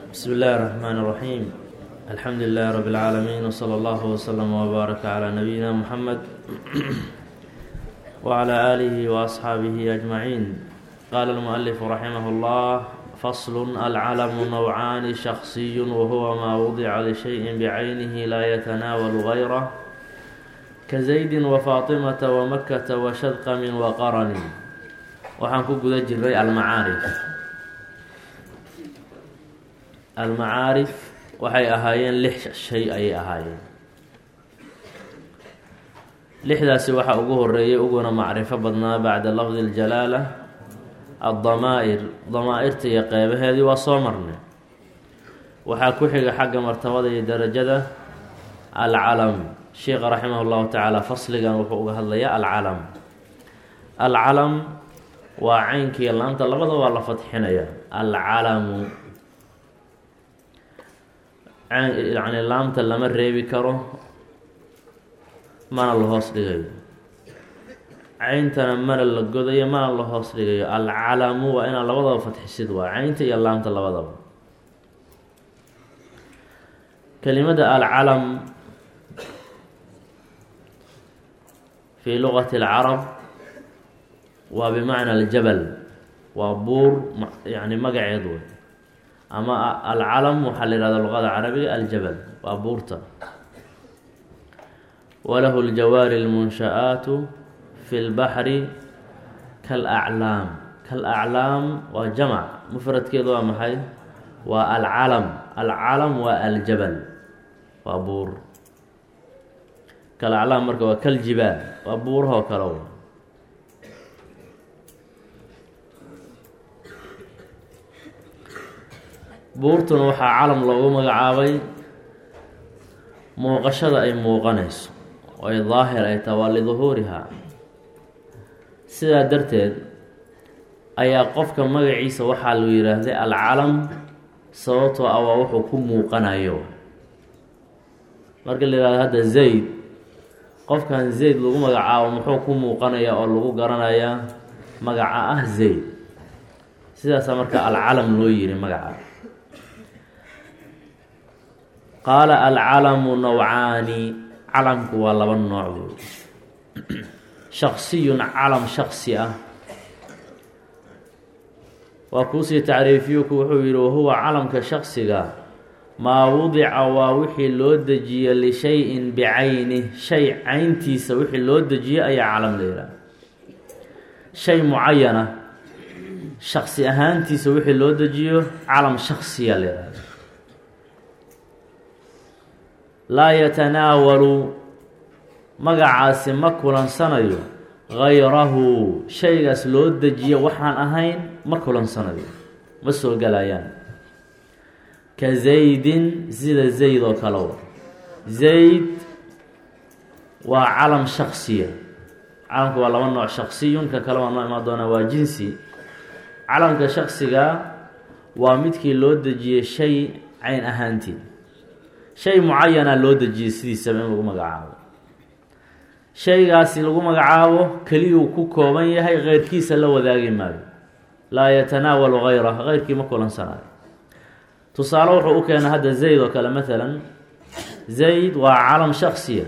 بsم الlh الرحmن الرحيم الحمdu لله رب العاalمين وصلى الله وsلم وbارك على نبيinا محمد وعلى آله وأصحاaبه أجمعين qال المؤلف رحمه الله فصل العلم نوعاn شخصي وهو ma وضع لشhيء بعyنه lا يتناول غيره kaزaيد وفاطمة ومkة وشhدqم وqرن waxaan ku guda jiray almacaarif almacaarif waxay ahaayeen lix shay ayay ahaayeen lixdaasi waxaa ugu horeeyay uguna macrifo badnaa bacda lafdi اljalaala addamaa'ir damaa-irta iyo qeybaheedii waa soo marnay waxaa ku xiga xagga martabada iyo darajada alcalam sheikha raximah اllahu tacaala fasligan wuxuu uga hadlayaa alcalam alcalam waa caynkiiyo laanta labada waa la fadxinaya alcalamu yani laamta lama reebi karo mana la hoos dhigayo cayntana mana la godayo mana la hoos dhigayo alcalamu waa inaa labadaba fadxisid waa caynta iyo laamta labadaba kelimada alcalam fi luqati اlcarab waa bimacna aljabal waa buur yani magaceed wey ama alcalam waxaa la yihahda luqada carabiga aljabal waa buurta walahu ljawaari اlmunsha'aatu fi lbaxri kalaclaam kalaclaam waa jamc mufradkeedu waa maxay waa alcalam alcalam waa aljabal waa buur kalaclaam marka waa kaljibaal waa buurahoo kale w buurtuna waxaa calam loogu magacaabay muuqashada ay muuqanayso oo ay daahir ay taha waa liduhuurihaa sidaa darteed ayaa qofka magaciisa waxaa lu yidhaahday alcalam sababtoo ah waa wuxuu ku muuqanayo marka la yihahdo hadda zayd qofkan zayd lagu magacaabo muxuu ku muuqanaya oo lagu garanayaa magaca ah zayd sidaasaa marka alcalam loo yiri magaca qaala alcalamu nawcaani calamku waa laba nooc wey shaksiyun calam shaksi ah waa kuusii tacriifiyuku wuxuu yihi wahuwa calamka shaksiga maa wudica waa wixii loo dejiye lishayin bicayni shay cayntiisa wixii loo dejiye ayaa calam la yihaha shay mucayana shaksi ahaantiisa wixii loo dejiyo calam shaksiya la yihahda laa yatanaawalu magacaasi ma kulansanayo gayrahu shaygaas loo dejiyo waxaan ahayn ma kulansanayo ma soo galayaan ka zaydin sida zayd oo kale wa zayd waa calam shaksiya calamka waa laba nooc shaksiyun ka kale waa noo imaan doonaa waa jinsi calamka shaksiga waa midkii loo dejiyey shay cayn ahaantii shay mucayana loo dejiyey sidiisaba in lagu magacaabo shaygaasi lagu magacaabo keliyuu ku kooban yahay keyrkiisa la wadaagi maayo laa yatanaawalu gayrah keyrkii ma kulansanayo tusaale wuxuu u keenay hadda zayd oo kale maalan zayd waa calam shaksiya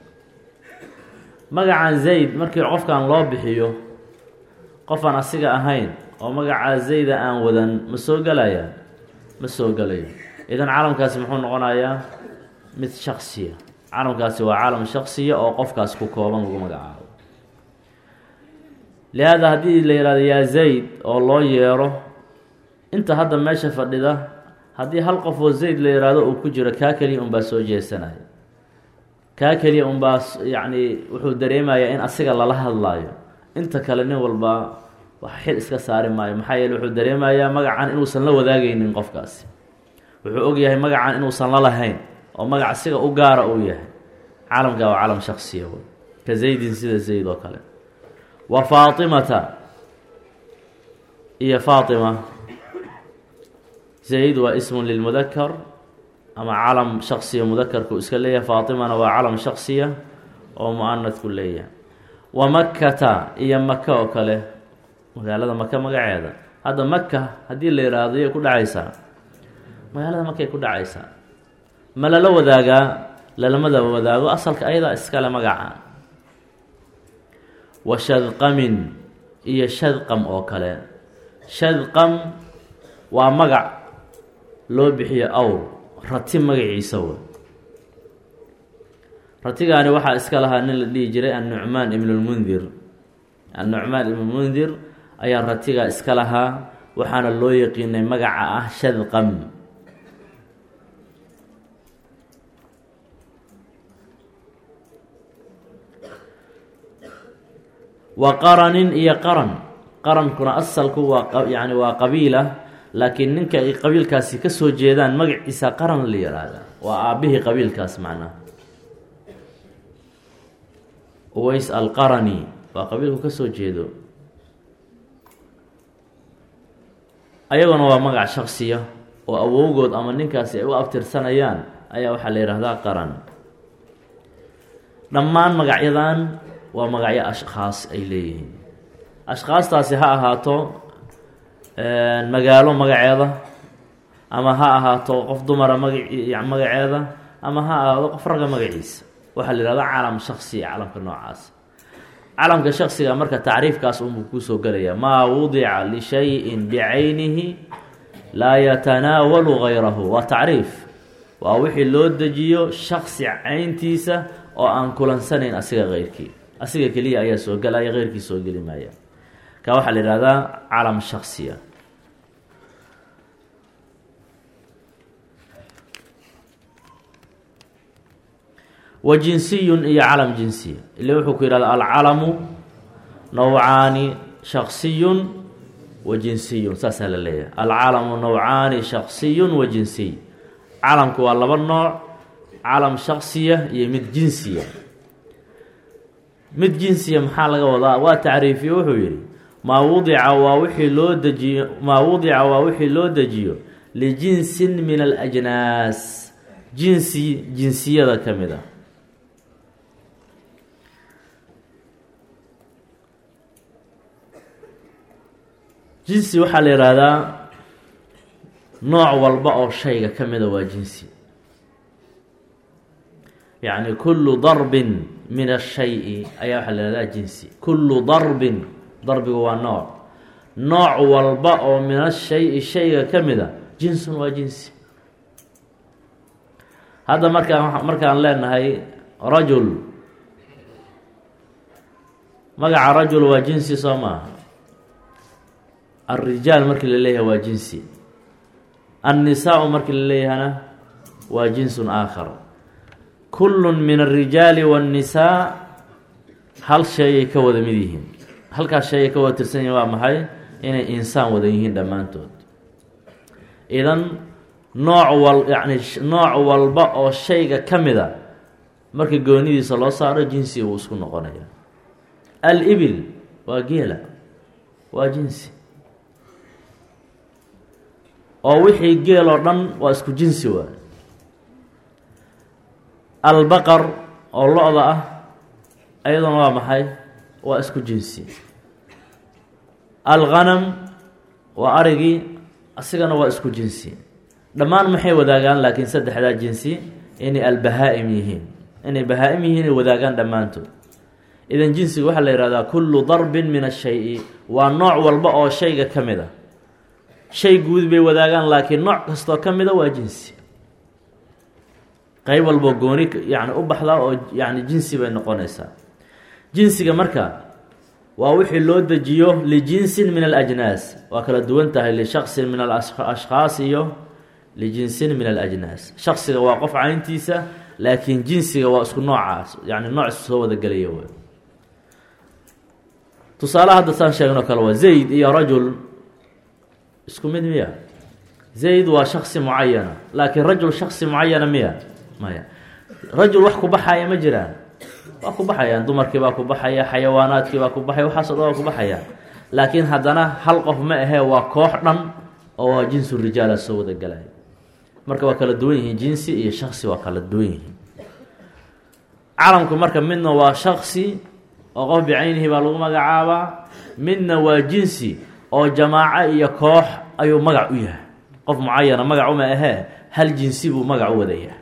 magacan zayd markii qofkan loo bixiyo qofaan asiga ahayn oo magacaa zayda aan wadan ma soo gelaya ma soo gelayo idan calamkaasi muxuu noqonayaa mid shaksiya calamkaasi waa calam shaksiya oo qofkaas ku kooban lagu magacaabo lihaada haddii la yihahdo yaa zayd oo loo yeero inta hadda meesha fadhida haddii hal qof oo zayd la yihahdo uu ku jiro kaa keliya unbaa soo jeesanaya kaa keliya unbaa yacni wuxuu dareemayaa in asiga lala hadlaayo inta kale nin walba wax xil iska saari maayo maxaa yeele wuxuu dareemayaa magacan inuusan la wadaagaynin qofkaasi wuxuu ogyahay magacan inuusan la lahayn oo magac siga u gaara uu yahay calamka waa calam shaksiya wey ka zaydin sida zayd oo kale wa faatimata iyo faatima zayd waa ismun lilmudakar ama calam shaksiya mudakarku iska leeyahay faatimana waa calam shaksiya oo mu-anadku leeyahay wa makkata iyo maka oo kale magaalada maka magaceeda hadda maka haddii la yidhaahdo yay ku dhacaysaa magaalada markay ku dhacaysaa ma lala wadaagaa lalamada wadaago asalka ayadaa iskale magaca wa shadqamin iyo shadqam oo kale shadqam waa magac loo bixiyo awr rati magaciisa w ratigaani waxaa iska lahaa nin la dhihi jiray annucmaan ibnulmundir annucmaan ibnulmundir ayaa ratigaa iska lahaa waxaana loo yaqiinay magaca ah shadqam wa qaranin iyo qaran qarankuna asalku waa yani waa qabiila laakiin ninka ay qabiilkaasi ka soo jeedaan magaciisa qaran la yihahda waa aabbihii qabiilkaas macnaha uways alqarani waa qabiilku ka soo jeedo ayaguna waa magac shaksiya oo awowgood ama ninkaasi ay u abtirsanayaan ayaa waxaa la yidhahdaa qaran dhammaan magacyadan waa magacyo ashkhaas ay leeyihiin ashkhaastaasi ha ahaato magaalo magaceeda ama ha ahaato qof dumara magac magaceeda ama ha ahaado qof ragga magaciisa waxaa la yihahdaa calam shaksiya calamka noocaas calamka shaksiga marka tacriifkaas unbuu kuusoo gelaya maa wudica lishayin bicaynihi laa yatanaawalu gayrahu waa tacriif waa wixii loo dejiyo shaksi cayntiisa oo aan kulansanayn asiga keyrkii asiga keliya ayaa soo gelaya keyrkii soo geli maaya ka waxaa la yihahdaa calam shaksiya wa jinsiyun iyo calam jinsiya ile wuxuu ku yihahda alcalamu nawcaani shaksiyun wa jinsiyun saasaa la leeyahay alcalamu nawcaani shaksiyun wa jinsiy calamku waa laba nooc calam shaksiya iyo mid jinsiya mid jinsiya maxaa laga wadaa waa tacriifiye wuxuu yihi maa wudica waa wixii loo dejiyo maa wudica waa wixii loo dejiyo lijinsin min alajnaas jinsi jinsiyada ka mid a jinsi waxaa la yihahdaa nooc walba oo shayga ka mida waa jinsi yacni kullu darbin min ashay-i ayaa waxaa la yihahdaa jinsi kullu darbin darbigu waa nooc nooc walba oo min ashay-i shayga ka mida jinsun waa jinsi hadda markaan markaan leenahay rajul magaca rajul waa jinsi soo maaha alrijaal markii la leeyahay waa jinsi annisaa-u markii la leeyahana waa jinsun aakhar kullun min alrijaali waannisaa hal shay ay ka wada mid yihiin halkaas shay ay ka wada tirsan yihiin waa maxay inay insaan wada yihiin dhammaantood idan nooc wal yacni nooc walba oo shayga ka mida markii goonidiisa loo saaro jinsi uu isku noqonaya al-ibil waa geela waa jinsi oo wixii geel oo dhan waa isku jinsi waay albaqar oo lo-da ah ayaduna waa maxay waa isku jinsi alghanam waa arigii asigana waa isku jinsi dhammaan maxay wadaagaan laakiin saddexdaa jinsi inay albahaa-im yihiin inay bahaa-im yihiin ay wadaagaan dhammaantood idan jinsiga waxaa la yihahdaa kullu darbin min ashay-i waa nooc walba oo shayga ka mid a shay guud bay wadaagaan laakiin nooc kastoo ka mida waa jinsi qeyb walboo gooni yani u baxdaa oo yani jinsi bay noqonaysaa jinsiga marka waa wixii loo dejiyo lijinsin min alajnaas waa kala duwan tahay lishaksin min alashkhaas iyo lijinsin min alajnaas shaksiga waa qof cayntiisa laakiin jinsiga waa isku noocaas yani nooc soo wada gelaya w tusaale hadda saan sheegnoo kale waa zayd iyo rajul isku mid miya zayd waa shaksi mucayana laakiin rajul shaksi mucayana miya maya rajul wax ku baxaya ma jiraan waa ku baxayaan dumarkii baa ku baxaya xayawaanaadkii baa ku baxaya waxaasoo dhan waa ku baxayaan laakiin haddana hal qof ma ahee waa koox dhan oo waa jinsu rijaala soo wada galaya marka waa kala duwan yihiin jinsi iyo shaksi waa kala duwan yihiin calamku marka midna waa shaksi oo qof bicaynihi baa lagu magacaabaa midna waa jinsi oo jamaaco iyo koox ayuu magac u yahay qof mucayana magac uma ahee hal jinsi buu magac u wadayaa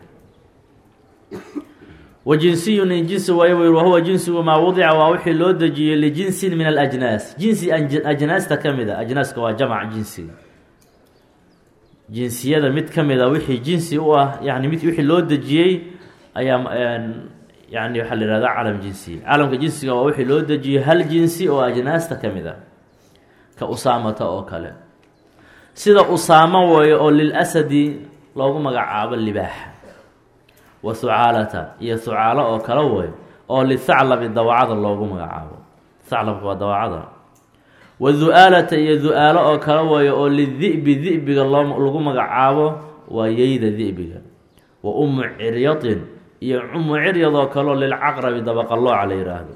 wa jinsiyun in jinsi waayo wy wahuwa jinsigu maa wadica waa wixii loo dejiyey lijinsin min alajnaas jinsi ajnaasta ka mid a ajnaaska waa jamc jinsiga jinsiyada mid ka mid a wixii jinsi u ah yani mid wixii loo dejiyey ayaa yani waxaa la yihahda calam jinsiya calamka jinsiga waa wixii loo dejiyey hal jinsi oo ajnaasta ka mid a ka usaamata oo kale sida usaamo weeyo oo lilasadi loogu magacaabo libaaxa wa hucaalata iyo hucaalo oo kale wey oo lithaclabi dawacada loogu magacaabo thaclabka waa dawacada wa du-aalata iyo du-aalo oo kale weeyo oo lidi'bi di'biga loo lagu magacaabo waa yeyda di'biga wa ummu ciryadin iyo ummu ciryad oo kale oo lilcaqrabi dabaqalooca la yihaahdo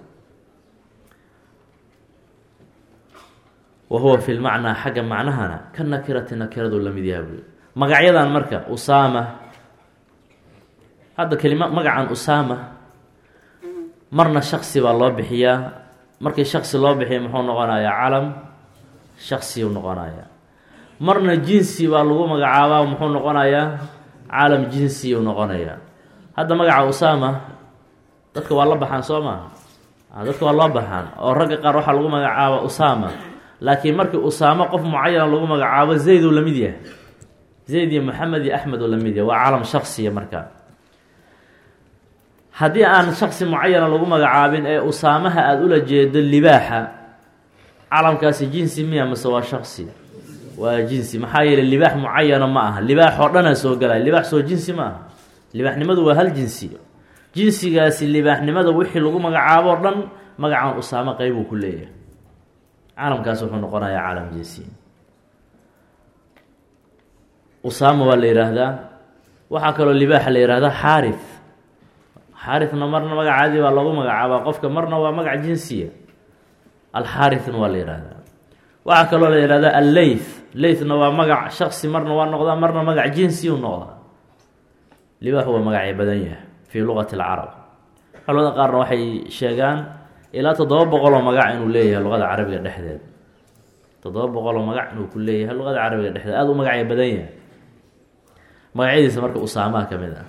wa huwa fi lmacnaa xagga macnahana ka nakirati nakiradu lamid yaha buy magacyadan marka usaama hadda kelima magacan usaama marna shaksi baa loo bixiyaa markii shaksi loo bixiya muxuu noqonayaa calam shaksiyuu noqonayaa marna jinsi baa lagu magacaabaa muxuu noqonayaa calam jinsiyuu noqonayaa hadda magaca usaama dadka waa la baxaan soo maaha dadka waa loo baxaan oo ragga qaar waxaa lagu magacaaba usaama laakiin markii usaamo qof mucayana lagu magacaabo zayd uu lamid yahay zayd iyo maxamed iyo axmed uu lamid yahay waa calam shaksiya markaa haddii aan shaksi mucayana lagu magacaabin ee usaamaha aada ula jeedo libaaxa calamkaasi jinsi miya mase waa shaksi waa jinsi maxaa yeeley libaax mucayana ma aha libaax oo dhanaa soo galaya libaax soo jinsi ma aha libaaxnimadu waa hal jinsi jinsigaasi libaaxnimada wixii lagu magacaabo o dhan magacan usaamo qeybuu ku leeyahay calamkaas wuxuu noqonayaa calam jinsi usaama waa la yidhaahdaa waxaa kaloo libaaxa la yihahdaa xaari xaarina marna magacaadii baa lagu magacaabaa qofka marna waa magac jinsiya alxaarina waa la yihahdaa waxaa kaloo la yihahdaa alleyth leythna waa magac shaksi marna waa noqdaa marna magac jinsiyu noqdaa libaaxu waa magacay badan yahay fii luqati alcarab culamada qaarna waxay sheegaan ilaa toddoba boqol oo magac inuu leeyahay luqada carabiga dhexdeed toddoba boqol oo magac inuu ku leeyahay luqada carabiga dhexdeed aada u magacay badan yahay magacyadiisa marka usaamaha ka mid ah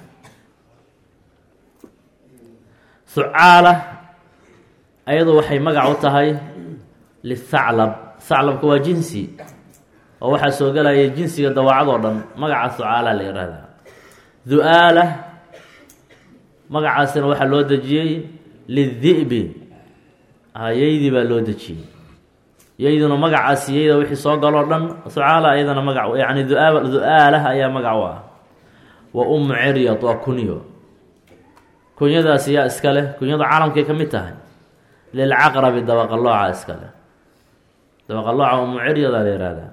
hucaala ayadu waxay magac u tahay lithaclab thaclabka waa jinsi oo waxaa soo gelaya jinsiga dawaacadoo dhan magaca hucaala la yihahdaa du-aala magacaasina waxaa loo dejiyey lidi'bi yaydii baa loo dejiyey yayduna magacaasi yayda wixii soo galoo dhan hucaala ayadana magac yani du-aa du-aalah ayaa magac u ah wa ummu ciryad waa kunyo kunyadaasi yaa iska leh kunyadu caalamkay ka mid tahay lilcaqrabi dabaqalooca iska leh dabaqalooca ummu ciryadaa la yihahdaa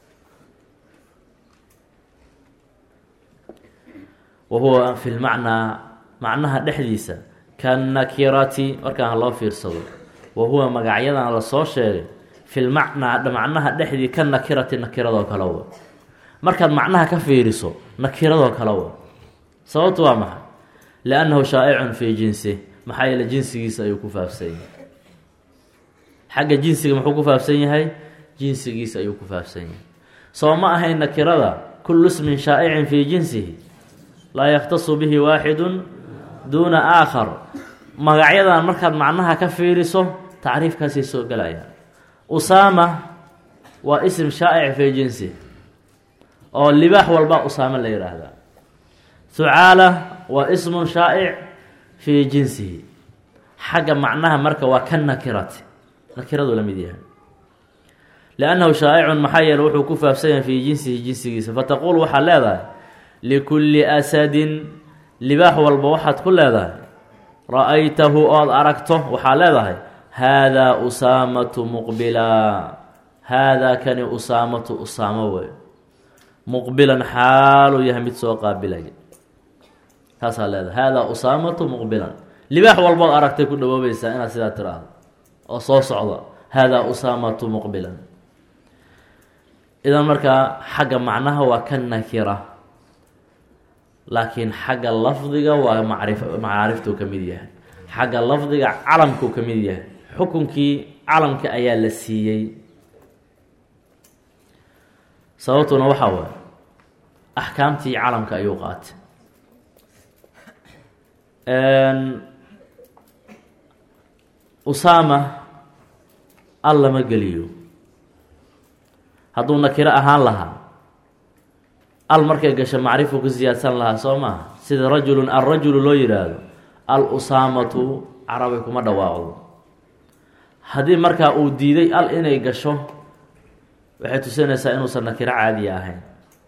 wa huwa fi lmacnaa macnaha dhexdiisa kanakirati markaan haloo fiirsado wa huwa magacyadan lasoo sheegay fi lmacnaa macnaha dhexdii ka nakirati nakiradoo kale wa markaad macnaha ka fiiriso nakiradoo kale wa sababtu waa maxay liannahu shaa'icun fii jinsi maxaa yeele jinsigiisa ayuu ku faafsan yahay xagga jinsiga muxuu ku faafsan yahay jinsigiisa ayuu ku faafsan yahay soo ma ahayn nakirada kullu ismin shaa'icin fii jinsihi laa yakhtasu bihi waaxidun duuna aakhar magacyadan markaad macnaha ka fiiriso tacriifkaasay soo gelayaan usaama waa ism shaa'ic fii jinsi oo libaax walba usaame la yidhaahdaa hucaala waa ismun shaa'ic fii jinsihi xagga macnaha marka waa ka nakirati nakiradu la mid yahay liannahu shaa'icun maxaa yeele wuxuu ku faafsan yahay fii jinsihi jinsigiisa fataquul waxaad leedahay likulli asadin libaax walba waxaad ku leedahay ra-aytahu ood aragto waxaa leedahay haadaa usaamatu muqbilaa haadaa kani usaamatu usaamo wey muqbilan xaaluu yahay mid soo qaabilaya taasaa leedahay haadaa usaamatu muqbilan libaax walbood aragtay ku dhawoobaysaa inaad sidaa tiraahdo oo soo socda haadaa usaamatu muqbilan idan markaa xagga macnaha waa ka nakira laakiin xagga lafdiga waa macrif macaariftuu ka mid yahay xagga lafdiga calamkuu ka mid yahay xukunkii calamka ayaa la siiyey sababtuna waxaa waay axkaamtii calamka ayuu qaatay usaama al lama geliyo hadduu nakiro ahaan lahaa al markay gasho macrifu ku siyaadsan lahaa soo maaha sida rajulun alrajulu loo yihaahdo al usaamatu carabay kuma dhawaaqdo haddii markaa uu diiday al inay gasho waxay tusinaysaa inuusan nakiro caadiya ahayn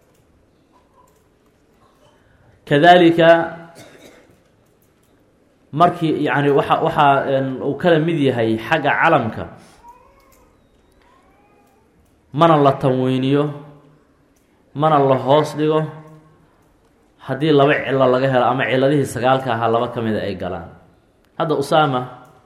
kadalika markii yani waxa waxaa uu kala mid yahay xagga calamka mana la tanweyniyo mana la hoos dhigo haddii laba cilo laga helo ama ciladihii sagaalka ahaa laba ka mida ay galaan hadda usaama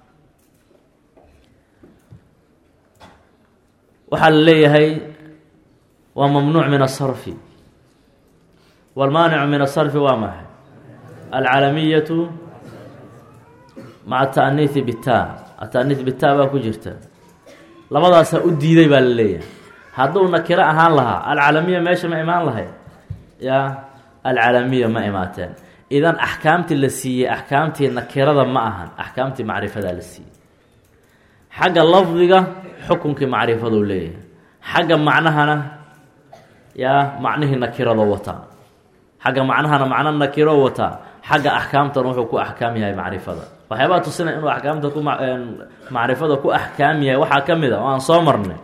waxaa la leeyahay waa mamnuuc min asarfi wاlmaanicu min asarfi waa maxay alcalamiyatu maca ataaniihi bita ataaniih bita baa ku jirta labadaasaa u diiday baa la leeyahay hadduu nakiro ahaan lahaa alcalamiya meesha ma imaan lahayd ya alcalamiya ma imaateen idan axkaamtii la siiyey axkaamtii nakirada ma ahan axkaamtii macrifadaa la siiyey xagga lafdiga xukunkii macrifaduu leeyahay xagga macnahana yaa macnihii nakirado wataa xagga macnahana macno nakiro wataa xagga axkaamtan wuxuu ku axkaam yahay macrifada waxyaabaa tusina inuu axkaamta ku macrifada ku axkaam yahay waxaa ka mid a oo aan soo marnay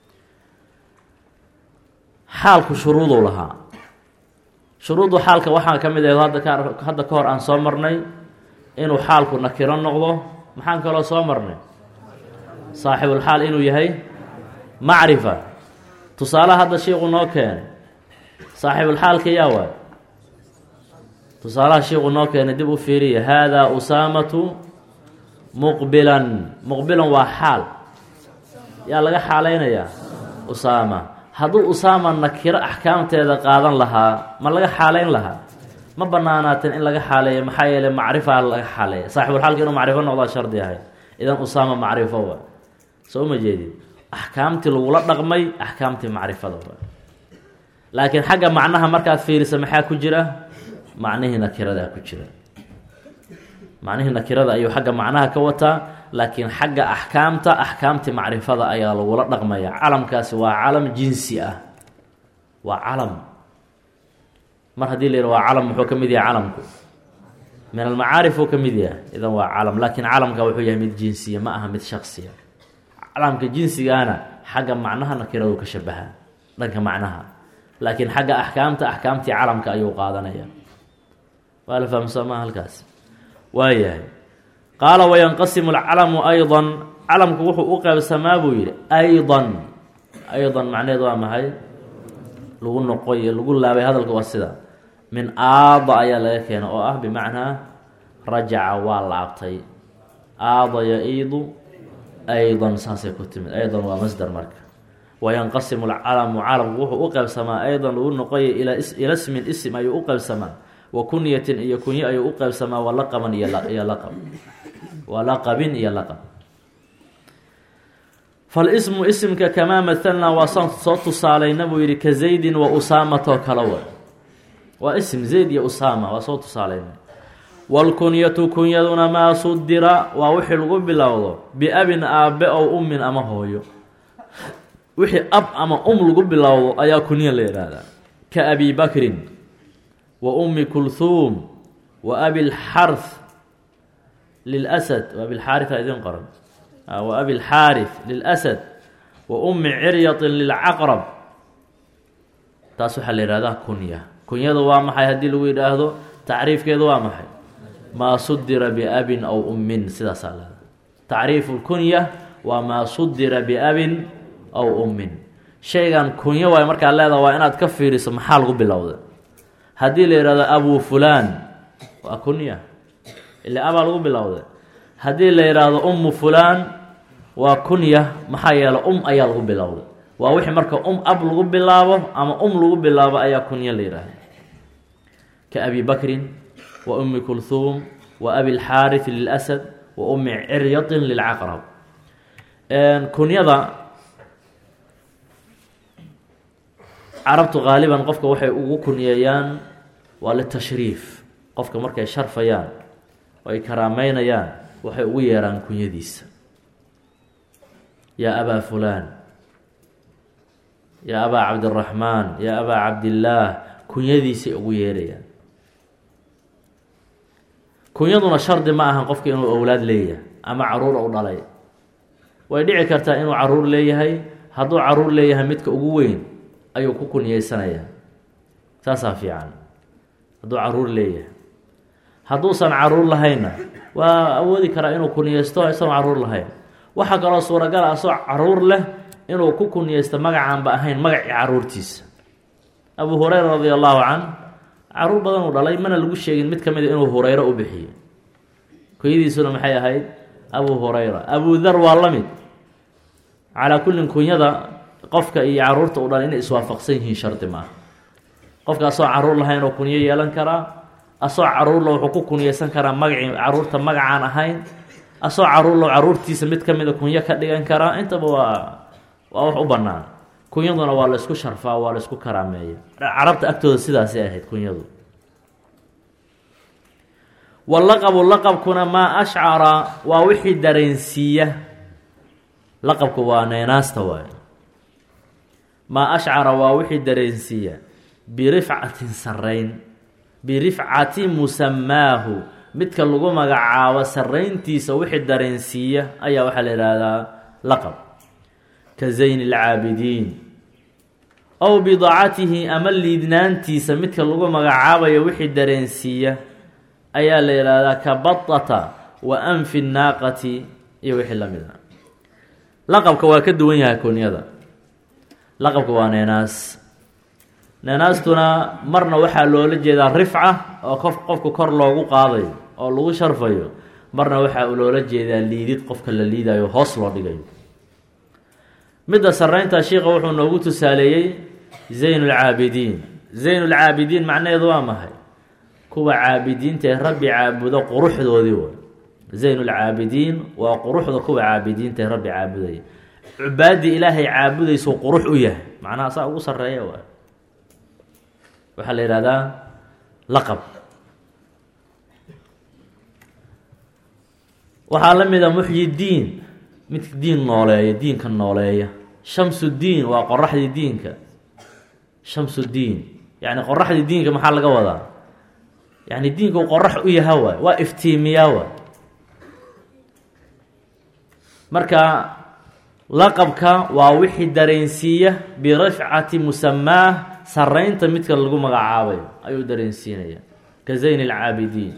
xaalku shuruuduu lahaa shuruudu xaalka waxaa ka mid ah hadda ka hadda ka hor aan soo marnay inuu xaalku nakiro noqdo maxaan kaloo soo marnay saaxibulxaal inuu yahay macrifa tusaalaha hadda shiiku noo keenay saaxibulxaalka yaa waay tusaalaha shiiku noo keenay dib u fiiriya haadaa usaamatu muqbilan muqbilan waa xaal yaa laga xaaleynayaa usaama hadduu usaama nakiro axkaamteeda qaadan lahaa ma laga xaaleyn lahaa ma banaanaateen in laga xaaleeyo maxaa yeeley macrifaa laga xaaleeya saaxibulxaalka inuu macrifo noqdaa shardi ahay idan usaama macrifo wa soo ma jeedid axkaamtii lagula dhaqmay axkaamtii macrifada wa laakiin xagga macnaha markaad fiirisa maxaa ku jira macnihii nakiradaa ku jira macnihii nakirada ayuu xagga macnaha ka wataa laakiin xagga axkaamta axkaamtii macrifada ayaa lagula dhaqmaya calamkaasi waa calam jinsi ah waa calam mar haddii la yidha waa calam muxuu ka mid yahay calamku min almacaarif uu ka mid yahay idan waa calam laakiin calamka wuxuu yahay mid jinsiya ma aha mid shaksiya calamka jinsigaana xagga macnaha nakiradu ka shabahaa dhanka macnaha laakiin xagga axkaamta axkaamtii calamka ayuu qaadanaya waa la fahamsoomaa halkaas waayahay qaala wayanqasimu alcalamu aydan calamku wuxuu u qaybsamaa buu yidhi aydan aydan macnaheed waa maxay lagu noqoy lagu laabay hadalka waa sida min aada ayaa laga keena oo ah bimacnaa rajaca waa laabtay aada ya-iidu aydan saasay ku timid aydan waa masder marka wayanqasimu alcalamu calamku wuxuu u qaybsamaa aydan lagu noqoya ila smin isim ayuu u qaybsamaa wa kunyatin iyo kunyo ayuu u qaybsamaa walaqaban iyo iyo laqab walaqabin iyo laqab falismu isimka kamaa mahalnaa waa saan soo tusaalayna buu yihi ka zaydin wa usaamatoo kala wa waa ism zayd iyo usaama waa soo tusaalayna waalkunyatu kunyaduna maa sudira waa wixii lagu bilowdo biabin aabe ow ummin ama hooyo wixii ab ama um lagu bilowdo ayaa kunya la yihahdaa ka abi bakrin wa ummi kulhuum wa abi lxarth lilasad wa abilxaaria idin qoran wa abi lxaarith lilasad wa ummi ciryatin lilcaqrab taas waxaa la yihahdaa kunya kunyadu waa maxay haddii lagu yidhaahdo tacriifkeedu waa maxay maa sudira biabin aw ummin sidaasaa leeda tacriifu lkunya waa maa sudira biabin aw ummin shaygan kunyo waay markaa leedaha waa inaad ka fiiriso maxaa lagu bilowda haddii la yihahdo abu fulaan waa kunya ila abaa lagu bilowda haddii la yidhaahdo ummu fulaan waa kunya maxaa yeele um ayaa lagu bilowda waa wixii marka um ab lagu bilaabo ama um lagu bilaabo ayaa kunya la yidhaahda ka abi bakrin wa ummi kulhuum wa abi lxaarith lilasad wa ummi ciryatin lilcaqrab kunyada carabtu qaaliban qofka waxay ugu kunyeeyaan waa litashriif qofka markay sharfayaan oo ay karaameynayaan waxay ugu yeeraan kunyadiisa yaa abaa fulaan yaa abaa cabdiraxmaan yaa abaa cabdillaah kunyadiisay ugu yeerayaan kunyaduna shardi ma ahan qofka inuu owlaad leeyahay ama caruur u dhalay way dhici kartaa inuu caruur leeyahay hadduu caruur leeyahay midka ugu weyn ayuu ku kunyeysanayaa saasaa fiican hadduu caruur leeyahay hadduusan caruur lahaynna waa awoodi karaa inuu kunyeysto isagoon caruur lahayn waxaa kaloo suuragal ah asoo caruur leh inuu ku kunyeysto magacaanba ahayn magacii caruurtiisa abu hureyra radi allahu can caruur badan uu dhalay mana lagu sheegin mid ka mid a inuu hureyro u bixiyo kunyadiisuna maxay ahayd abu hureyra abu dar waa la mid calaa kullin kunyada qofka iyo caruurta u dhalay inay iswaafaqsan yihiin shardi maaha qofka asoo caruur lahayn oo kunyo yeelan karaa asoo caruurla wuxuu ku kunyeysan karaa magacii caruurta magacaan ahayn asoo caruurlo caruurtiisa mid ka mida kunyo ka dhigan karaa intaba waa waa wax u bannaan kunyaduna waa la isku sharfaa waa la isku karaameeya carabta agtooda sidaasay ahayd kunyadu walaqabu laqabkuna maa ashcara waa wixii dareensiiya laqabku waa neenaasta waay maa ashcara waa wixii dareensiiya birifcatin sarayn birifcati musamaahu midka lagu magacaabo sarayntiisa wixii dareensiiya ayaa waxaa la ihahdaa laqab ka zayn alcaabidiin ow bidacatihi ama liidnaantiisa midka lagu magacaabayo wixii dareensiiya ayaa la yihahdaa ka badata wa anfi naaqati iyo wixii lamid a laqabka waa ka duwan yahay kunyada laqabka waa neenaas neenaastuna marna waxaa loola jeedaa rifca oo qof qofka kor loogu qaadayo oo lagu sharfayo marna waxaa loola jeedaa liidid qofka la liidayo hoos loo dhigayo midda saraynta shiika wuxuu noogu tusaaleeyey zayn lcaabidiin zayn lcaabidiin macnaheedu waa maxay kuwa caabidiinta ee rabbi caabudo quruxdoodii way zayn lcaabidiin waa quruxda kuwa caabidiinta ee rabbi caabudaya cubaadii ilaahay caabudaysuu qurux u yahay macnaha saa ugu sareeya waay waxaa la yihahdaa laqab waxaa la mid a muxyi diin midka diin nooleeya diinka nooleeya shamsu diin waa qoraxdii diinka shamsu diin yacni qoraxdii diinka maxaa laga wadaa yacni diinka uu qorax u yaha waay waa iftiimiyaa waay marka laqabka waa wixii dareensiiya birifcati musamaah saraynta midka lagu magacaabayo ayuu dareensiinaya ka zayn alcaabidiin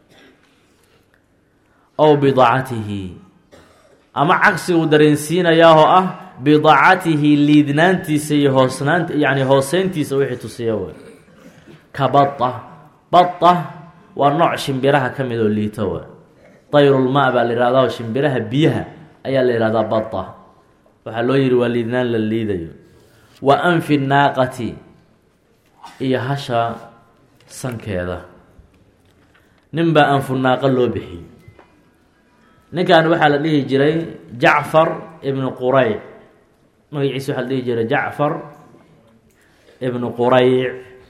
ow bidacatihi ama cagsiguu dareensiinayaa oo ah bidacatihi liidnaantiisa iyo hoosnaanta yani hooseyntiisa wixii tusiya way ka bada bada waa nooc shimbiraha ka mid oo liito way dayrulma baa la yihahdaa shimbiraha biyaha ayaa la yihahdaa bada waxaa loo yihi waa liidnaan la liidayo wa anfi naaqati iyo hasha sankeeda nin baa anfu naaqa loo bixiyey ninkan waxaa la dhihi jiray jacfar ibnu qurayc magaciisa waxaa la dhihi jiray jacfar ibnu qurayc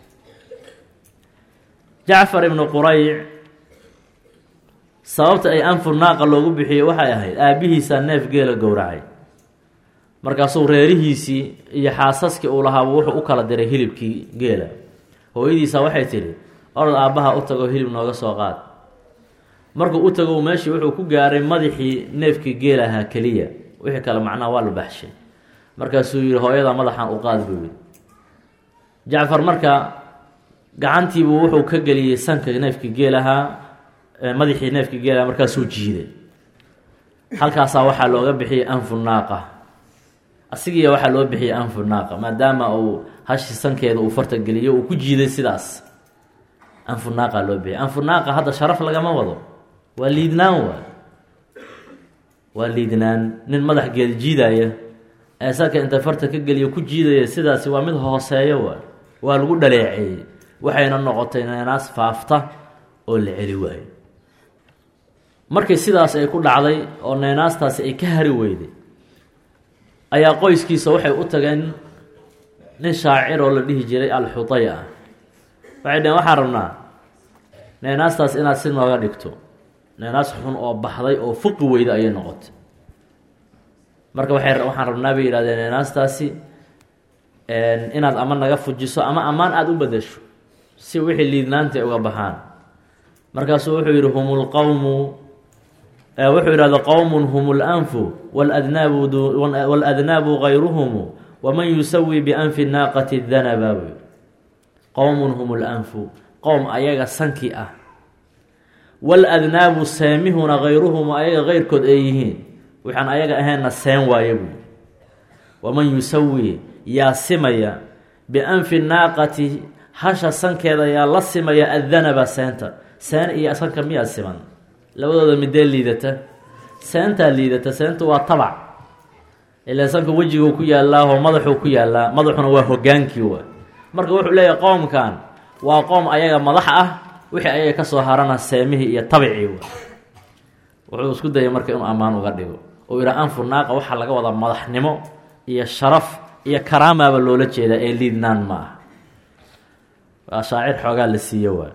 jacfar ibnu qurayc sababta ay anfu naaqa loogu bixiyey waxay ahayd aabbihiisaa neef geela gowracay markaasuu reerihiisii iyo xaasaskii uu lahaaba wuxuu u kala diray hilibkii geela hooyadiisa waxay tidhi orod aabbaha u tago hilib nooga soo qaad markuu u tago meeshii wuxuu ku gaaray madaxii neefkii geel ahaa keliya wixii kale macnaha waa la baxshay markaasuu yihi hooyada madaxan u qaad buu yihi jacfar marka gacantiibuu wuxuu ka geliyey sanka neefkii geel ahaa madaxii neefkii geel ahaa markaasuu jiiday halkaasaa waxaa looga bixiyey anfu naaqa asigiiya waxaa loo bixiyey anfu naaqa maadaama uu hashi sankeeda uu farta geliyo uu ku jiiday sidaas anfu naaqa loo bixiyey anfu naaqa hadda sharaf lagama wado waa liidnaan waay waa liidnaan nin madax geeda jiidaya ee sanka inta farta ka geliyo ku jiidaya sidaasi waa mid hooseeyo waay waa lagu dhaleeceeyey waxayna noqotay neenaas faafta oo la celi waayo markii sidaas ay ku dhacday oo neenaastaasi ay ka hari weyday ayaa qoyskiisa waxay u tageen nin shaacir oo la dhihi jiray alxuday ah waxay dhaheen waxaan rabnaa neenaastaas inaad si nooga dhigto neenaas xun oo baxday oo fuqi weyda ayay noqotay marka waxay waxaan rabnaa bay yidhahdeen neenaastaasi inaad ama naga fujiso ama ammaan aada u bedesho si wixii liidnaanta ay uga baxaan markaasuu wuxuu yidhi hum lqowmu wuxuu yidhahda qowmun hum lanfu waladnaabu waladnaabu gayruhumu waman yusawi bianfi naaqati danaba buu yidhi qowmun hum lanfu qowm ayaga sanki ah waladnaabu seemihuna gayruhum ayaga keyrkood ay yihiin waxaan ayaga ahaynna seen waaye buu waman yusawi yaa simaya bianfi naaqati hasha sankeeda yaa la simaya addanaba seenta seen iyo sanka miyaa siman labadooda midee liidata seentaa liidata seentu waa tabac ilaa sanka wejiguu ku yaallaaho madaxuu ku yaallaa madaxuna waa hogaankii waa marka wuxuu leeyahay qoomkan waa qoom ayaga madax ah wixii ayaga kasoo harana seemihii iyo tabicii wa wuxuu isku dayay marka inuu ammaan uga dhigo oo ihaa anfu naaqa waxaa laga wadaa madaxnimo iyo sharaf iyo karaamaaba loola jeedaa ee liidnaan ma ah waa shaacir xoogaa la siiye waa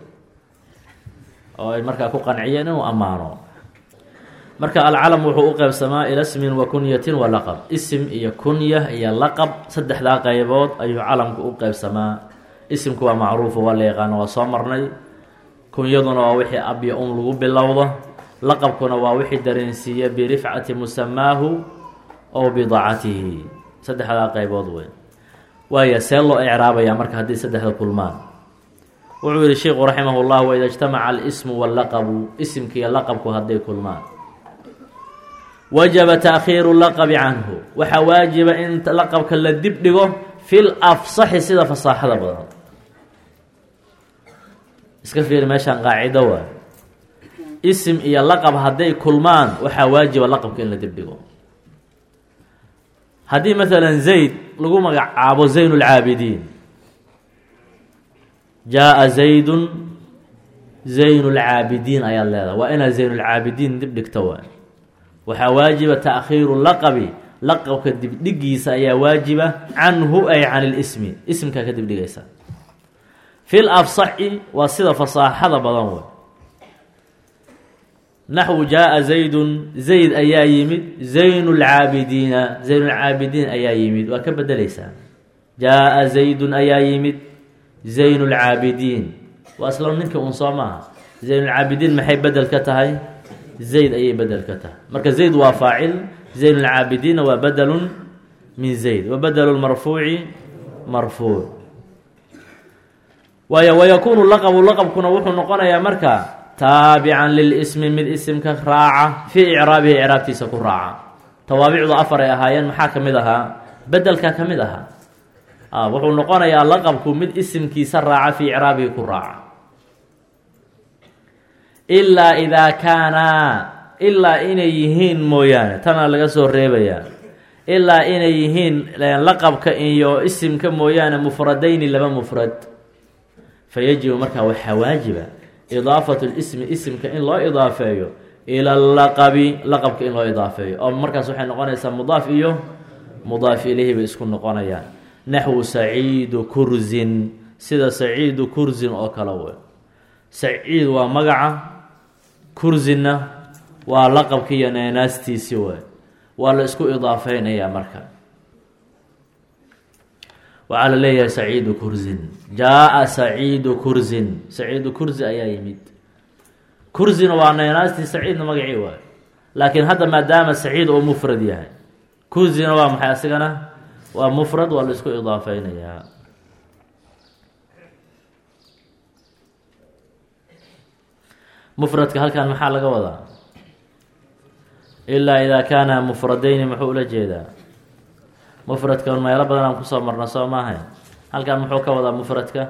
oo ay markaa ku qanciyeen inuu ammaano marka alcalam wuxuu u qeybsamaa ila smin wa kunyatin wa laqab isim iyo kunya iyo laqab saddexdaa qeybood ayuu calamku u qeybsamaa isimku waa macruufu waa la yaqaano waa soo marnay kunyaduna waa wixii abya un lagu bilowdo laqabkuna waa wixii dareensiiya birifcati musamaahu ow bidacatihi saddexdaa qeybood wey waaya see loo ecraabaya marka haddii saddexda kulmaan wuxuu yihi sheikhu raximah llah waida ijtamaca alismu wallaqabu isimkiiyo laqabku hadday kulmaan wajaba taakhiiru laqabi canhu waxaa waajiba in laqabka la dib dhigo fil afsaxi sida fasaaxada badan iska fiiri meeshaan qaacido waa isim iyo laqab hadday kulmaan waxaa waajiba laqabka in la dib dhigo haddii maalan zayd lagu magacaabo zayn lcaabidiin jaa-a zaydun zayn lcaabidiin ayaad leedahay waa inaad zaynulcaabidiin dib dhigto waa waxaa waajiba taakhiiru laqabi laqabka dibdhigiisa ayaa waajiba canhu ay can lismi ismkaa ka dibdhigaysa fil afsaxi waa sida fasaaxada badan wey naxwu jaa-a zaydun zayd ayaa yimid zayn lcaabidiina zaynulcaabidiin ayaa yimid waa ka bedeleysaa jaa-a zaydun ayaa yimid zayn lcaabidiin waa isla ninka un soo maaha zaynulcaabidiin maxay bedel ka tahay zayd ayay bedel ka tahay marka zayd waa faacil zayn lcaabidiinna waa bedelun min zayd wa bedelu marfuuci marfuuc waayo wayakuunu laqabu laqabkuna wuxuu noqonayaa marka taabican lilismi mid isimka raaca fii icraabihi icraabtiisa ku raaca tawaabicdu afar ay ahaayeen maxaa ka mid ahaa bedelka ka mid ahaa wuxuu noqonayaa laqabku mid isimkiisa raaca fii icraabihi ku raaca ilaa idaa kaanaa ilaa inay yihiin mooyaane tana laga soo reebayaa ilaa inay yihiin laqabka iyo isimka mooyaane mufradayni laba mufrad fa yajibu markaa waxaa waajiba idaafatu lismi isimka in loo idaafeeyo ila laqabi laqabka in loo idaafeeyo oo markaas waxay noqonaysaa mudaaf iyo mudaaf ilayhi bay isku noqonayaan naxwu saciidu kursin sida saciidu kursin oo kale wey saciid waa magaca kursinna waa laqabki iyo neenaastiisi wey waa la isku idaafeynayaa marka waxaa la leeyahay saciidu kursin jaa-a saciidu kursin saciidu kursi ayaa yimid kursina waa neenaastii saciidna magacii waayo laakiin hadda maadaama saciid oo mufrad yahay kursina waa maxay asigana waa mufrad waa la isku idaafeynayaa mufradka halkan maxaa laga wadaa ilaa idaa kaana mufradayni muxuu ula jeedaa mufradka meelo badan aan kusoo marna soo maahay halkan muxuu ka wadaa mufradka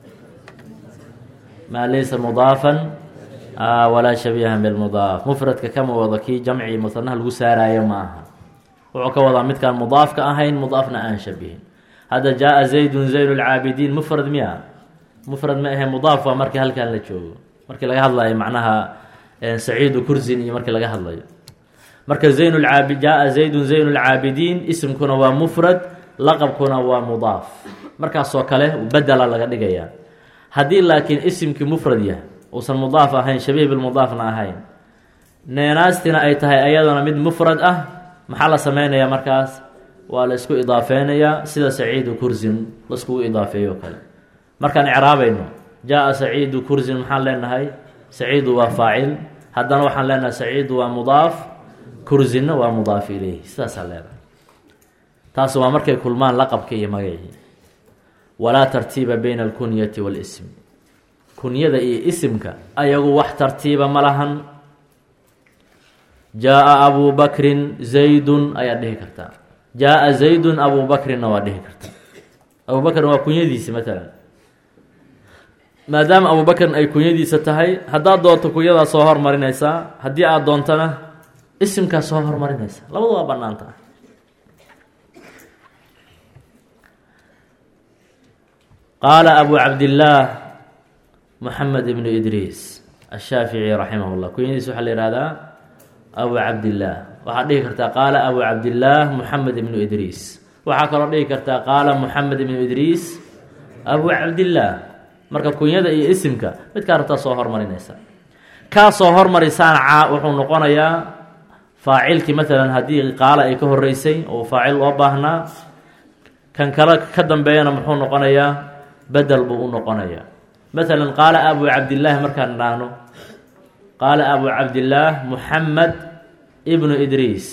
maa laysa mudaafan walaa shabiihan bilmudaaf mufradka kama wado kii jamci musanaha lagu saaraayo ma aha wuxuu ka wadaa midkaan mudaafka ahayn mudaafna aan shabihin hadda jaa-a zaydun zayn lcaabidiin mufrad miya mufrad ma ahe mudaaf waa markii halkan la joogo markii laga hadlayo macnaha saciidu kursin iyo markii laga hadlayo marka zayn lcaabi jaa-a zaydun zayn lcaabidiin isimkuna waa mufrad laqabkuna waa mudaaf markaasoo kale bedela laga dhigayaa haddii laakiin isimkii mufrad yahay uusan mudaaf ahayn shabiih bilmudaafna ahayn neenaastina ay tahay ayadana mid mufrad ah maxaa la sameynayaa markaas waa la isku idaafeynayaa sida saciidu kursin laiskugu idaafeeyo kale markaan icraabayno jaa-a saciidu kursin maxaan leenahay saciidu waa faacil haddana waxaan leenahay saciidu waa mudaaf kursinna waa mudaaf ileyhi sidaasaa leedahay taas waa markay kulmaan laqabka iyo magacii walaa tartiiba bayna alkunyati waalism kunyada iyo isimka ayagu wax tartiiba ma lahan jaa-a abu bakrin zaydun ayaad dhihi kartaa jaa-a zaydun abu bakrinna waa dhihi kartaa abu bakrin waa kunyadiisi matalan maadaama abu bakrin ay kunyadiisa tahay haddaad doonto kunyadaa soo hormarinaysaa haddii aada doontana isimkaa soo hormarinaysa labadu waa banaanta qaala abu cabdillaah moxamed ibnu idriis ashaafici raximah llah kunyadiis waxaa la yihahdaa abu cabdillaah waxaad dhihi kartaa qaala abu cabdillaah moxamed ibnu idriis waxaa kaloo dhihi kartaa qaala moxamed ibnu idriis abu cabdillaah marka kunyada iyo isimka midkaa rabtaa soo hormarinaysa kaa soo hormarisaana caa wuxuu noqonayaa faacilkii maalan haddii qaala ay ka horeysay oo faacil loo baahnaa kan kale ka dambeeyana muxuu noqonayaa bedel buu u noqonayaa maalan qaala abu cabdillaahi markaan idhaahno qaala abu cabdillaah muxamed ibnu idriis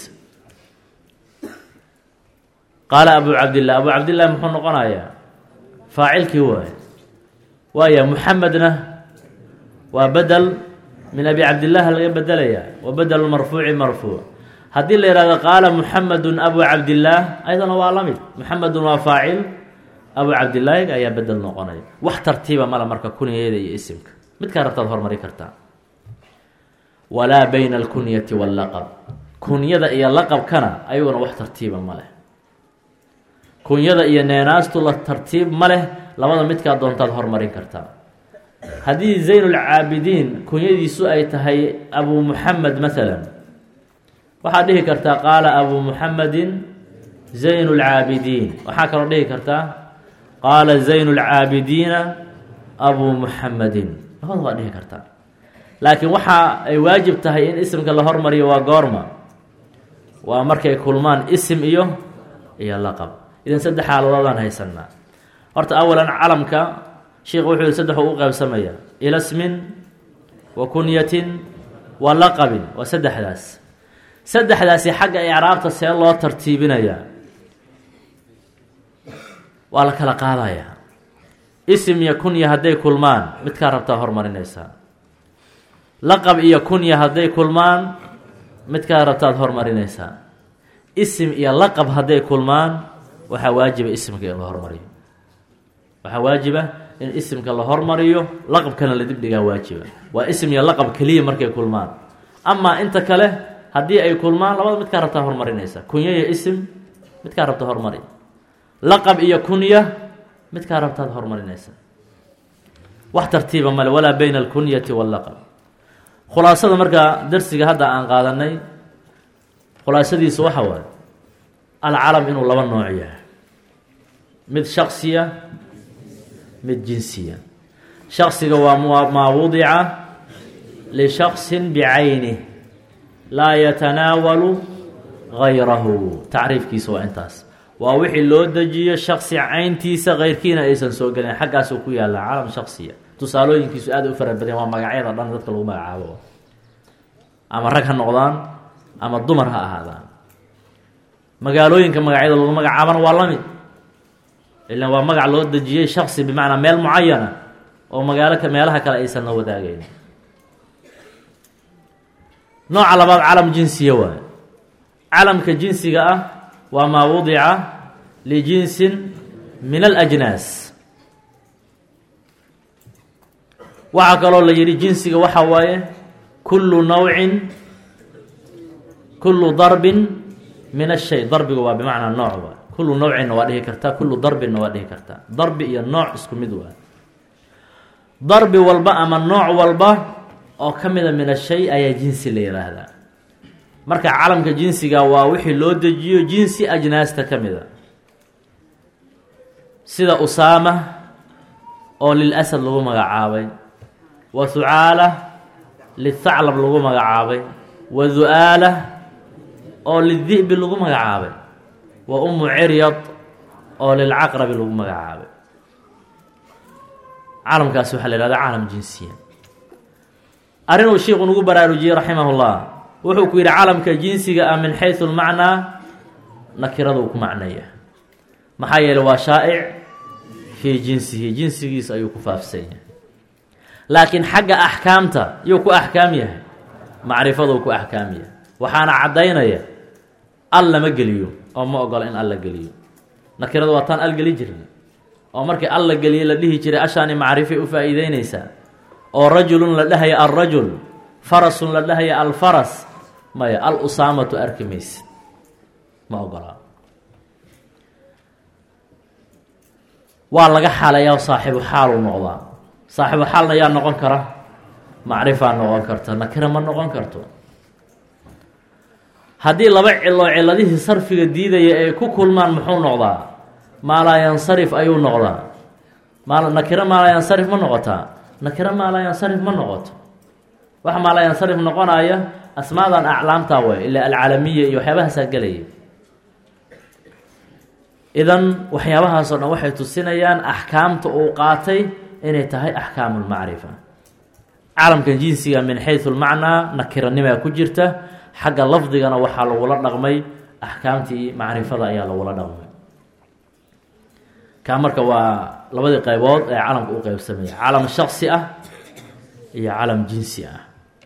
qaala abu cabdillaah abu cabdillahi muxuu noqonayaa faacilkii waay waaya muxamedna waa bedel min abi cabdillaah laga bedelayaa wa bedel marfuuci marfuuc haddii la yihahdo qaala muxamedun abu cabdillaah ayadana waa la mid muxamedun waa faacil abu cabdillaahi ayaa bedel noqonaya wax tartiiba mala marka kunyada iyo isimka midkaa rabtaad hormari kartaa walaa bayna alkunyati wallaqab kunyada iyo laqabkana ayaguna wax tartiiba ma leh kunyada iyo neenaastu la tartiib ma leh labada midkaa doontaad hormarin kartaa haddii zaynulcaabidiin kunyadiisu ay tahay abu muxamed maalan waxaad dhihi kartaa qaala abu muxamedin zaynu lcaabidiin waxaa kaloo dhihi kartaa qaala zaynu lcaabidiina abu muxamedin labada waa dhihi kartaa laakiin waxa ay waajib tahay in isimka la hormariyo waa goorma waa markay kulmaan isim iyo iyo laqab idan saddex xaaladoodaan haysanaa horta awalan calamka sheikh wuxuu yihi saddex u qaybsamaya ila smin wa kunyatin wa laqabin waa saddexdaas saddexdaasi xagga icraabta see loo tartiibinayaa waa la kala qaadayaa isim iyo kunya hadday kulmaan midkaa rabtaa hormarinaysaa laqab iyo kunya hadday kulmaan midkaa rabtaad hormarinaysaa isim iyo laqab hadday kulmaan waxaa waajiba isimka in la hormariyo waxaa waajiba in isimka la hormariyo laqabkana la dibdhigaa waajiba waa isim iyo laqab keliya markay kulmaan amaa inta kale haddii ay kulmaan labada midkaa rabtaa hormarinaysa kunya iyo isim midkaa rabta hormari laqab iyo kunya midkaa rabtaad hormarinaysa wax tartiiba male walaa bayna alkunyati wallaqab khulaasada markaa darsiga hadda aan qaadanay khulaasadiisa waxa waaye alcalam inuu laba nooc yahay mid shaksiya mid jinsiya shaksiga waa maa wudica lishaksin bicaynih laa yatanaawalu gayrahu tacriifkiisa waa intaas waa wixii loo dejiyo shaksi cayntiisa keyrkiina aysan soo gelin xaggaasuu ku yaallaa calam shaksiya tusaalooyinkiisu aad u fara badan waa magacyada dhan dadka lagu magacaabo ama rag ha noqdaan ama dumar ha ahaadaan magaalooyinka magacyada lagu magacaabana waa la mid ilan waa magac loo dejiyey shaksi bimacnaa meel mucayana oo magaalo meelaha kale aysan la wadaagayn nooca labaad calam jinsiya waaye calamka jinsiga ah waa maa wudica lijinsin min alajnaas waxaa kaloo la yidhi jinsiga waxa waaye kullu nawcin kullu darbin min ashay darbiga waa bimacnaa nooc waay kullu nawcinna waa dhihi kartaa kullu darbinna waa dhihi kartaa darbi iyo nooc isku mid waay darbi walba ama nooc walba oo ka mida min ashay ayaa jinsi la yihaahdaa marka calamka jinsiga waa wixii loo dejiyo jinsi ajnaasta ka mida sida usaama oo lilasad lagu magacaabay wa hucaala lithaclab lagu magacaabay wa du-aala oo lidi'bi lagu magacaabay wa umu ciryad oo lilcaqrabi lagu magacaabay caalamkaasi waxaa la yihahda caalam jinsiya arrin uu sheikhu nagu baraarujiyey raximahullah wuxuu ku yidhi caalamka jinsiga ah min xaysu lmacnaa nakirada uu ku macnaya maxaa yeeley waa shaa'ic fii jinsihi jinsigiisa ayuu ku faafsan yahay laakiin xagga axkaamta yuu ku axkaam yahay macrifaduu ku axkaam yahay waxaana caddaynaya al lama geliyo oo ma ogola in al la geliyo nakiradu waa taan al geli jirna oo markii al la geliye la dhihi jiray ashaani macrifay u faa'iideynaysaa oo rajulun la dhahaya alrajul farasun la dhahaya alfaras maya al usaamatu arki maysid ma ogolaa waa laga xaaleeyaa saaxibu xaaluu noqdaa saaxibu xaalna yaa noqon kara macrifaa noqon karta nakira ma noqon karto haddii laba cilo ciladihii sarfiga diidaya ay ku kulmaan muxuu noqdaa maalaa yansarif ayuu noqdaa maal nakiro maalaa yansarif ma noqotaa nakiro maalaa yansarif ma noqoto waxa maalaa yansarif noqonaya asmaadan aclaamtaa way ilaa alcaalamiya iyo waxyaabahaasaa gelaya idan waxyaabahaasoo dhan waxay tusinayaan axkaamta uu qaatay inay tahay axkaamu lmacrifa caalamkan jinsiga min xaysu lmacnaa nakiranimaa ku jirta xagga lafdigana waxaa lagula dhaqmay axkaamtii macrifada ayaa lagula dhaqmay kaa marka waa labadii qaybood ee calamka u qeybsamaya calam shaksi ah iyo calam jinsi ah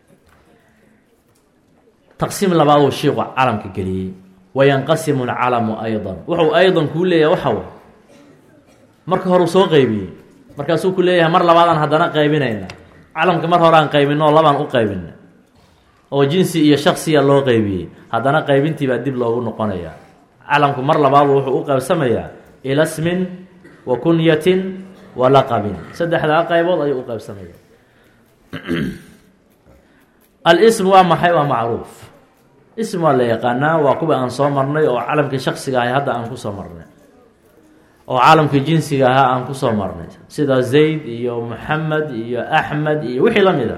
taqsiim labaaduu shiiku calamka geliyey wayanqasimu alcalamu aydan wuxuu aydan kuu leeyahay waxa way marka horeu soo qeybiyey markaasuu ku leeyahay mar labaadaan haddana qaybinayna calamka mar hore aan qaybino oo labaan u qaybina oo jinsi iyo shaksiya loo qeybiyey haddana qaybintii baa dib loogu noqonaya calamku mar labaadu wuxuu u qaybsamayaa ila smin wa kunyatin wa laqabin saddexdaa qaybood ayuu u qaybsamaya al-ism waa maxay waa macruuf ism waa la yaqaanaa waa kuwa aan soo marnay oo calamkii shaksiga ahay hadda aan kusoo marnay oo caalamkii jinsiga ahaa aan kusoo marnay sida zayd iyo moxamed iyo axmed iyo wixii la mid a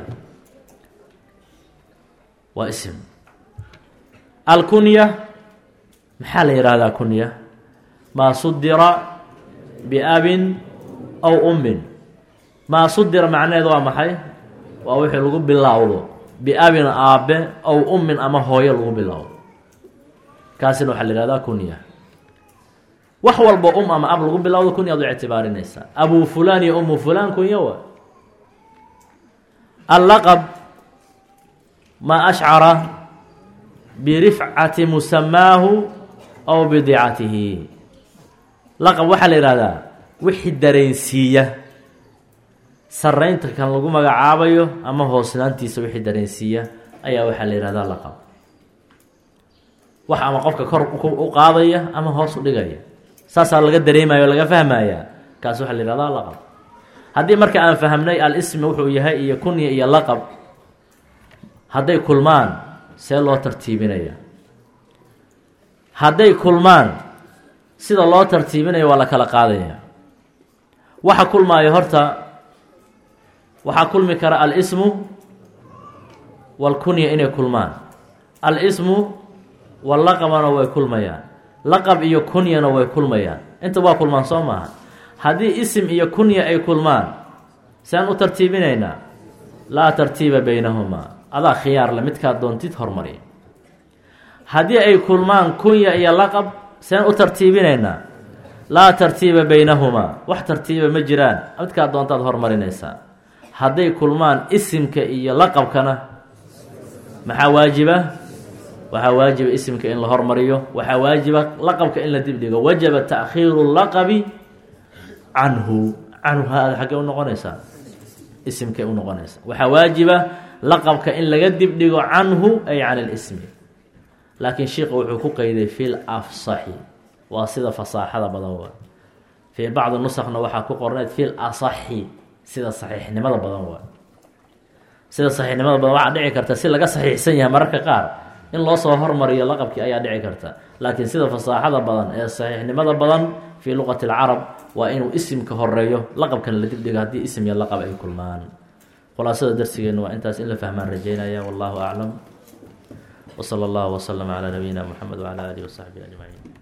waa ism alkunya maxaa la yihahdaa kunya maa sudira biabin aw ummin maa sudira macnaheedu waa maxay waa wixii lagu bilaawdo biabin aabe aw ummin ama hooyo lagu bilaawdo kaasina waxaa la yihahdaa kunya wax walba um ama ab lagu bilowdo kunyaad u ictibaarinaysaa abu fulan iyo umu fulan kunya wa allaqab maa ashcara birifcati musamaahu aw bidicatihi laqab waxaa la yihahdaa wixii dareensiiya saraynta kan lagu magacaabayo ama hoosnaantiisa wixii dareensiiya ayaa waxaa la yihahdaa laqab wax ama qofka kor u qaadaya ama hoos u dhigaya saasaa laga dareemaya o laga fahmaya kaas waxaa la yihahdaa laqab haddii marka aan fahamnay al-ismi wuxuu yahay iyo kunya iyo laqab hadday kulmaan see loo tartiibinaya hadday kulmaan sida loo tartiibinayo waa la kala qaadaya waxa kulmaayo horta waxaa kulmi kara al-ismu walkunya inay kulmaan al-ismu wallaqabana way kulmayaan laqab iyo kunyana way kulmayaan inta waa kulmaan soo maaha haddii isim iyo kunya ay kulmaan sean u tartiibinaynaa laa tartiiba baynahumaa adaa khiyaarle midkaad doontid hormari haddii ay kulmaan kunya iyo laqab sean u tartiibinaynaa laa tartiiba baynahumaa wax tartiiba ma jiraan midkaad doontaad hormarinaysaa hadday kulmaan isimka iyo laqabkana maxaa waajiba waxaa waajiba isimka in la hormariyo waxaa waajiba laqabka in la dibdhigo wajaba taakhiiru laqabi canhu canhu haada xaggee unoqonaysaa isimkay unoqonaysaa waxaa waajiba laqabka in laga dibdhigo canhu ay can اlismi laakiin sheika wuxuu ku qeyday fi lafsaxi waa sida fasaaxada badan wa fii bacdi nusakna waxaa ku qorneyd fi lasaxi sida saxiixnimada badan waa sida saxiixnimada badan waxaa dhici karta si laga saxiixsan yahay mararka qaar in loo soo hormariyo laqabkii ayaa dhici karta laakiin sida fasaaxada badan ee saxiixnimada badan fii luqati اlcarab waa inuu isimka horeeyo laqabkana la dibdhigo haddii isim iyo laqab ay kulmaan khulaasada darsigeenu waa intaas in la fahmaan rajeynaya wallahu aclam wsala allahu wslama calaa nabiyina moxamed wcala alihi wasaxbihi ajmaciin